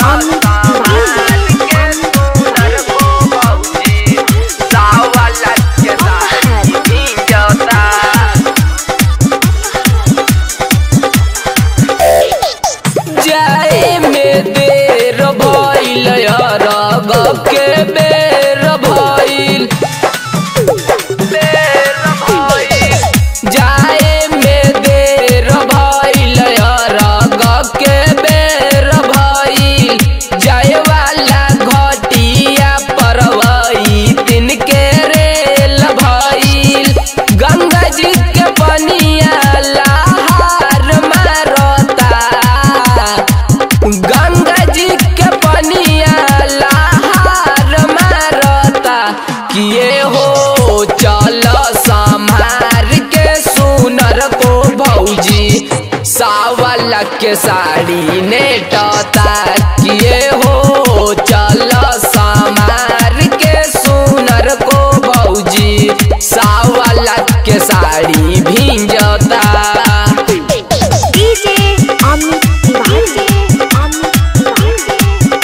अमित तिवारी जाए में देर भइल रग के बेर भइल जाए में देर भइल रग के बेर भइल जाए वाला घटिया परवई दिन के रेल भइल गंगा जी के पनिया लहार मारता गंगा जी के पनिया लहार मारता किए हो चल संभार के सुनर को भौजी सावल के साड़ी नेटता किए हो चल संभार के सुनर को भौजी सावल के साड़ी भिंजता डीजे अमित तिवारी अमित तिवारी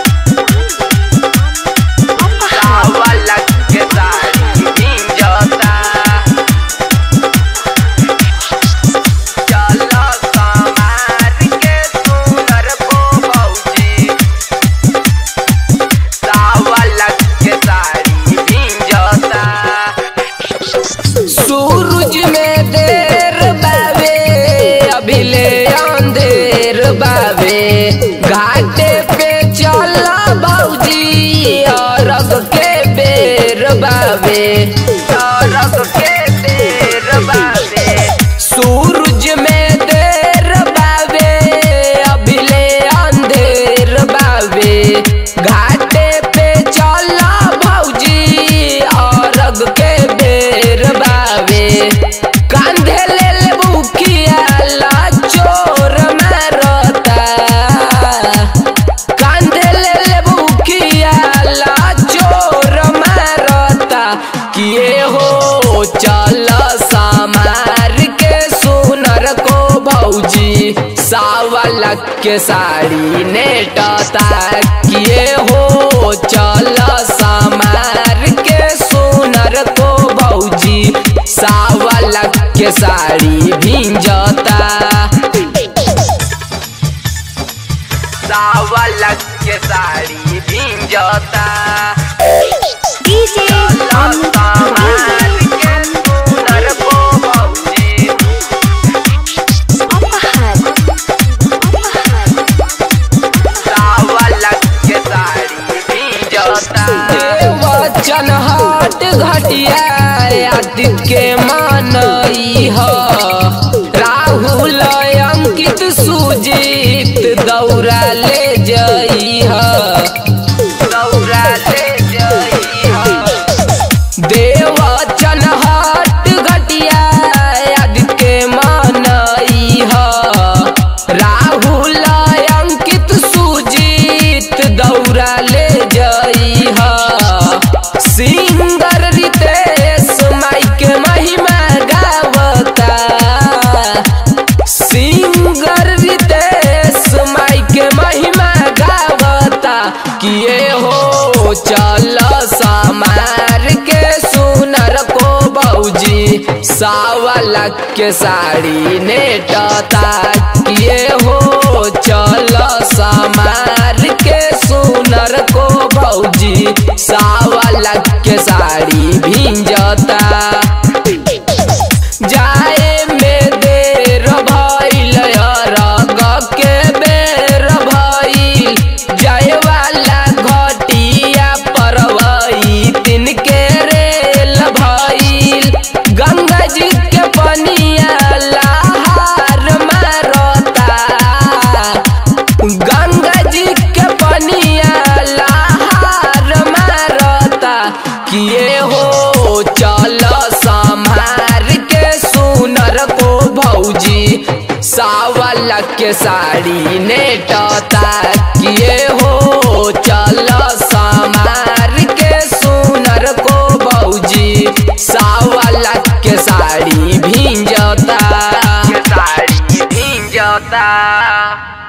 अमित सूरज में देर बावे अभिले अंधेर बावे घाटे पे चल भौजी अरग के बेर बावे अरग के बेर बावे सूरज में देर बावे अभिले अंधेर बावे घाटे पे चल भौजी अरग के बेर बावे कांधे ले ले बुकिया ला चोर मारता कांधे ले ले बुकिया ला चोर मारता किए हो चल समार के सुनर को भौजी सावल के साड़ी नेटता किए हो चल समार के सुनर को भौजी सावल के साड़ी भिंजता सावल के साड़ी भिंजता डीजे अमित तिवारी अपहर वचन हट घटिया आदित्य के मानई ह राहुल अंकित सुजीत दौड़ा ले जई ह दौड़ा ले जई ह देवचन हट घटिया आदित्य के मानई ह राहुल अंकित सुजीत दौड़ा ले जई ह सिंगर रितेश माई के महिमा गावता सिंगर रितेश माई के महिमा गावता किए हो चल समार के सुनर को भौजी सावल के साड़ी नेटता किए हो चल समार के सुनर को भौजी सावल के साड़ी भिंजता जाए में देर भइल रग के बेर भइल जाए वाला घटिया परवई दिन के रेल भइल गंगा जी के पनिया लहार मारता गंगा जी के पनिया लहार मारता किए हो चल संभार के सुनर को भौजी सावल के साड़ी नेटता किए हो चल संभार के सुनर को भौजी सावल के साड़ी भिंजता साड़ी भिंजता